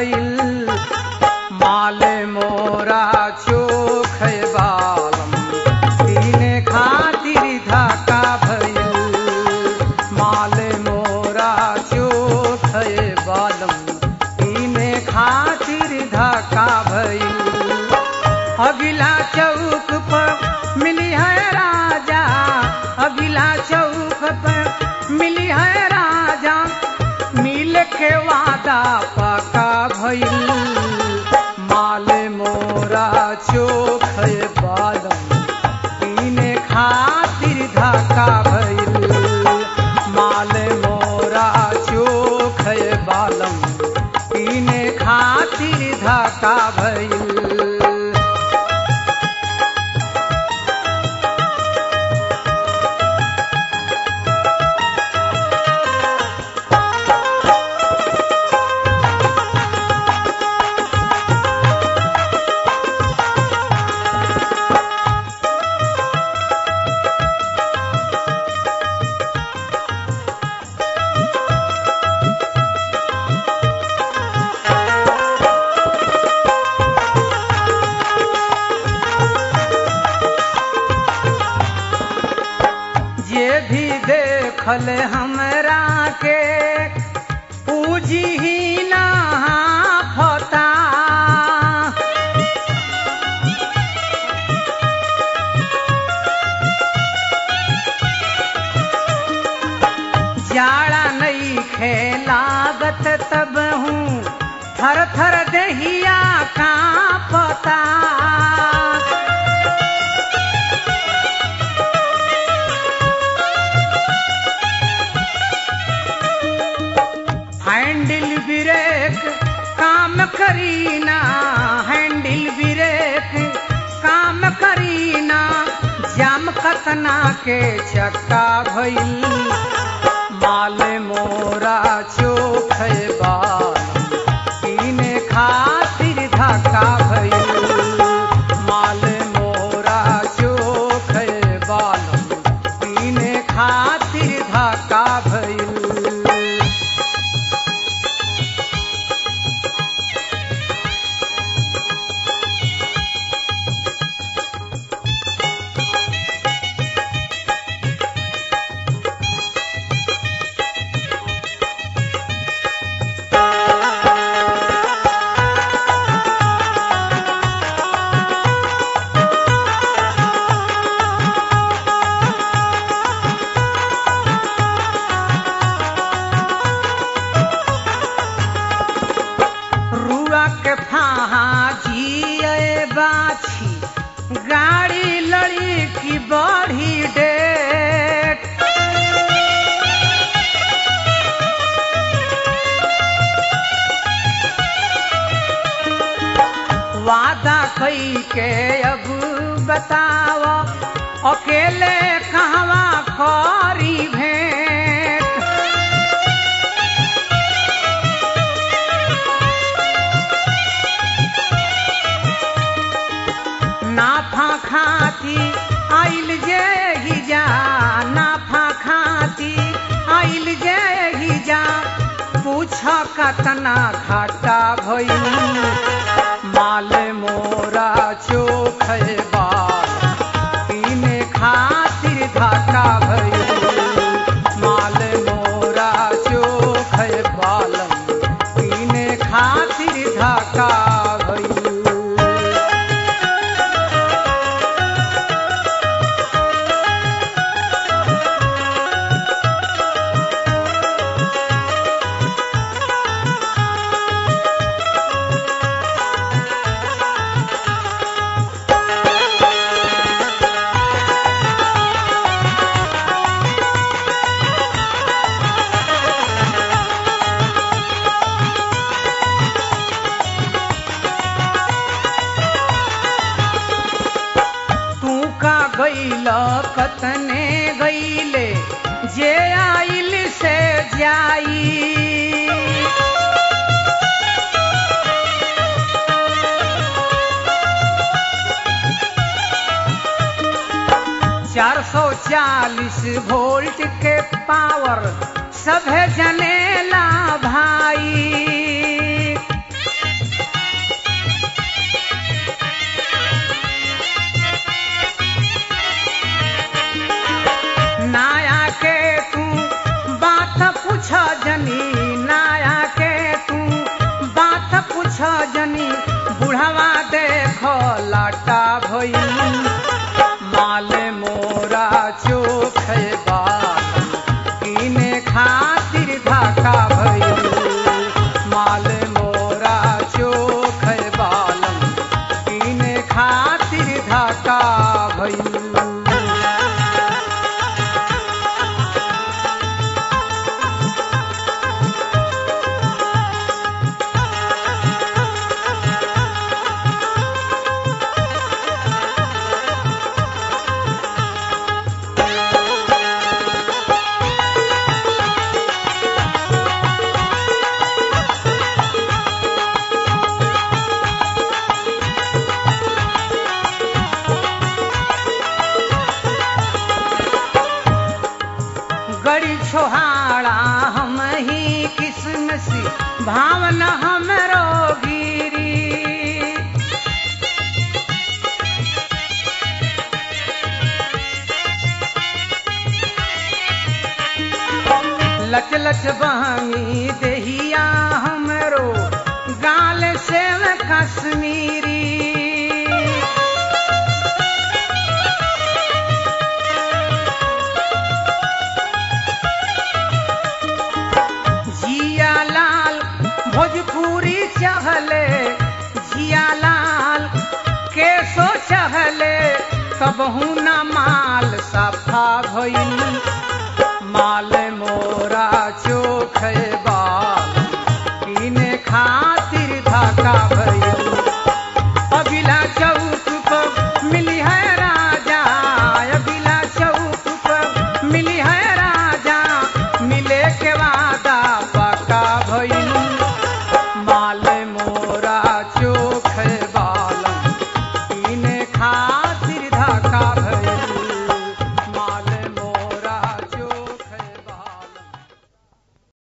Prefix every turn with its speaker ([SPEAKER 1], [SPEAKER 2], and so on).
[SPEAKER 1] भइल माले मोरा चोख बालम पीने खातिर धक्का भइल माले मोरा चोख बालम पीने खातिर धक्का भइल अगिला चौक पर मिली है राजा अगिला चौक पर मिली है राजा मिल के वादा पका भइल माल मोरा चोख बालम पीने खातिर धक्का भइल माल मोरा चोख बालम पीने खातिर धक्का भइल जे भी देखल हमरा के पूजी ही ना फता जाड़ा नहीं खेलागत तब हूँ थर थर दहिया का पता हैंडल ब्रेक काम करीना हैंडल ब्रेक काम करीना जाम कतना के चक्का भइल माल मोरा चोख बाल पीने खातिर धक्का भइल माल मोरा चोख बाल पीने खातिर धक्का भइल रुआ के फाहा जिए बाछी गाड़ी लड़ी की बढ़ी डेट वादा कई के अब बताव अकेले कहवा करी भेंट नाफा खाती आइल जे ही जा नाफा खाती आइल जे ही जा पूछ कतना घाटा भइल माल मोरा चोख बाल पीने खातिर घाटा भइल माल मोरा चोख बालम पीने खातिर घाटा भइल तू का गईल कतने गईले जे आइल से जाई चार सौ चालीस वोल्ट के पावर सभे जनेला भाई पूछ जनी नाया के तू बात पूछ जनी बुढ़वा देख लाटा भइल माल मोरा चोख बाल किने खातिर धाका भइल माल मोरा चोख बालम किने खातिर धाका भइल गड़ी छोहाड़ा हम ही किस्मस भावन हमरो गिरी लच लच बहनी दहिया हमरो गाल से कश्मीरी जिया लाल भोजपुरी चहले जिया लाल केसो चहले कबहू